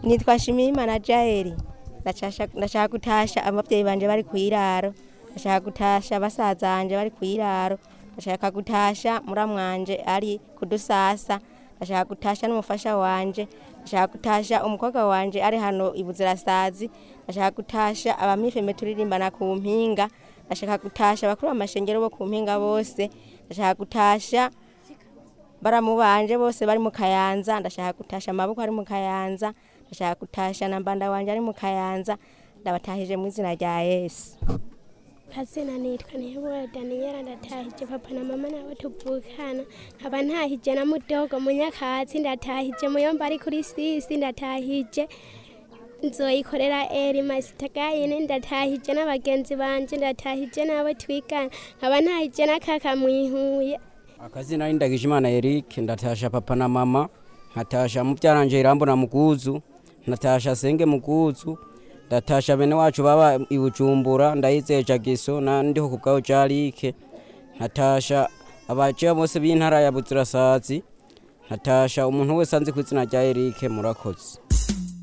nitwa Shimiyimana Jaeli Ndashasha- ndashaka gutasha abavyeyi banje bari kwiraro ndashaka gutasha basaza banje bari kwiraro ndashaka gutasha muramwanje ari kudusasa ndashaka gutasha n'umufasha wanje ndashaka gutasha umukobwa wanje ari hano ibuzirasazi ndashaka gutasha abamifeme turirimbana ku mpinga ndashaka gutasha bakuru b'amashengero bo ku mpinga bose ndashaka gutasha baramu banje bose bari mu kayanza ndashaka gutasha amaboko ari mu kayanza ndashaka gutasha na mbanda wanje ari mu kayanza ndabatahije mu izina rya yesu kazina nitwa nihebura daniyela ndatahije papa na mama nabo tuvukana nkaba ntahije na mudogo munyakatsi ndatahije muyomba ari kuri sisi ndatahije nzoyikorera eri masitagayine ndatahije n'abagenzi banje ndatahije n'abo twigana nkaba ntahije n'akaka mwihuye akazina ni ndagijimana eric ndatasha papa na mama nkatasha mubyaranje irambo na muguzu natasha senge muguzu ndatasha bene wacu baba i bujumbura ndayizeye jagiso na ndiho ku bwawe jarike nkatasha abaciya bose b'intara ya buzirasazi nkatasha umuntu wese anzi ku izina rya eric murakoze